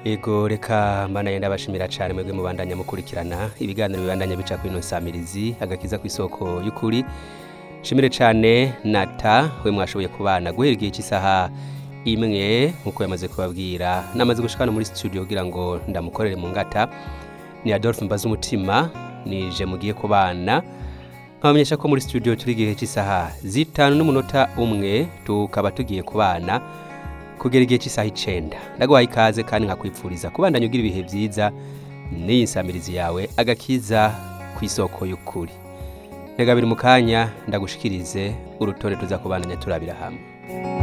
Ego reka mbanaye ndabashimira cyane mwebwe mubandanya mukurikirana ibiganiro bibandanya bica kuri ino nsamirizi agakiza ku isoko y'ukuri shimire cyane nata we mwashoboye kubana guhera igihe cy'isaha imwe nk'uko yamaze kubabwira namaze gushikana muri studio kugira ngo ndamukorere mu ngata ni Adolphe Mbaza umutima nije mugiye kubana nkabamenyesha ko muri studio turi igihe cy'isaha zitanu n'umunota umwe tukaba tugiye kubana kugera igihe cy'isaha icenda ndaguhaye ikaze kandi nkakwipfuriza kubandanya ugira ibihe byiza n'iyi nsamirizi yawe agakiza ku isoko y'ukuri ntega biri mu kanya ndagushikirize urutonde tuza kubandanya turabira hamwe